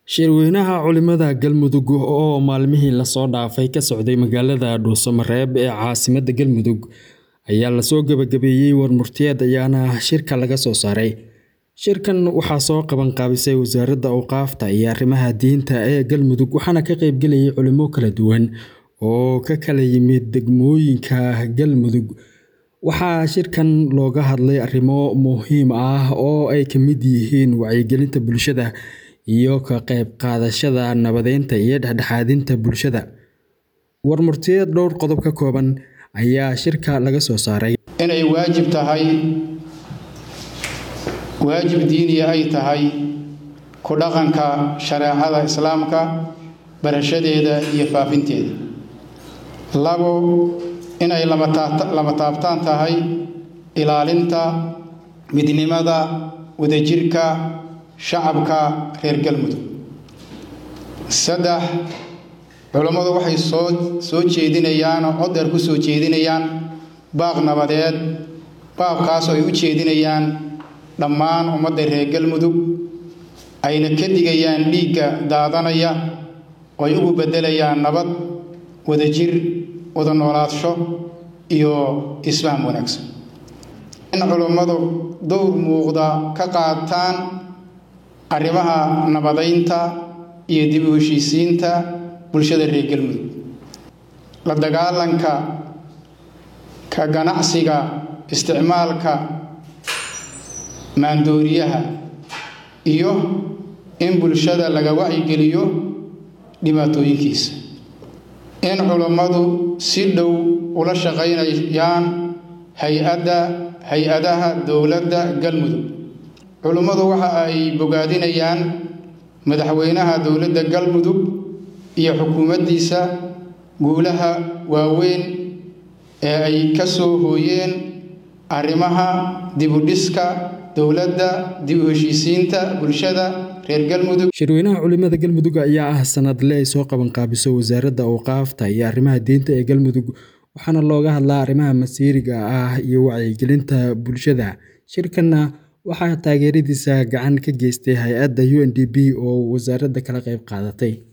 Shirweynaha Culimada Galmudug oo maalmihii la soo dhaafay ka socday magaalada Dhuuso-Mareeb ee caasimadda Galmudug ayaa lasoo gabagabeeyey warmurtiyeed ayaana shirka laga soo saaray. Shirkan waxaa soo qaban qaabisay Wasaaradda Awqaafta iyo Arrimaha Diinta ee Galmudug waxaana ka qaybgalayay culimo kala duwan oo ka kala yimid degmooyinka Galmudug. Waxaa shirkan looga hadlay arrimo muhiim ah oo ay ka mid yihiin wacyigelinta bulshada iyo ka qayb qaadashada nabadeynta iyo dhexdhexaadinta bulshada. Warmurtiyeed dhowr qodob ka kooban ayaa shirka laga soo saaray. inay waajib tahay waajib diiniya ay tahay ku dhaqanka shareecada islaamka barashadeeda iyo faafinteeda labo inay lama taabtaan tahay ilaalinta midnimada wadajirka shacabka reer galmudug saddex culammadu waxay soo soo jeedinayaan oo cod dheer ku soo jeedinayaan baaq nabadeed baaqkaas oo ay u jeedinayaan dhammaan ummadda reer galmudug ayna ka digayaan dhiigga daadanaya oo ay ugu beddelayaan nabad wadajir wada noolaadsho iyo isfaham wanaagsan in culummadu dowr muuqda ka qaataan arrimaha nabadeynta iyo dib u heshiisiinta bulshada reer galmudug la dagaalanka ka ganacsiga isticmaalka maandooriyaha iyo in bulshada laga wacyigeliyo dhibaatooyinkiisa in culummadu si dhow ula shaqaynayaan hay-adda hay-adaha dowladda galmudug culummadu waxa ay bogaadinayaan madaxweynaha dowladda galmudug iyo xukuumaddiisa guulaha waaweyn ee ay ka soo hooyeen arrimaha dibudhiska dowladda dib u heshiisiinta bulshada reer galmudug Shirweynaha Culimada Galmudug ayaa ah sanadle ay soo qaban qaabiso Wasaaradda Awqaafta iyo Arrimaha Diinta ee Galmudug waxaana looga hadlaa arrimaha masiiriga ah iyo wacyigelinta bulshada. Shirkanna waxaa taageeradiisa gacan ka geystay hay-adda UNDP oo wasaaradda kala qayb qaadatay.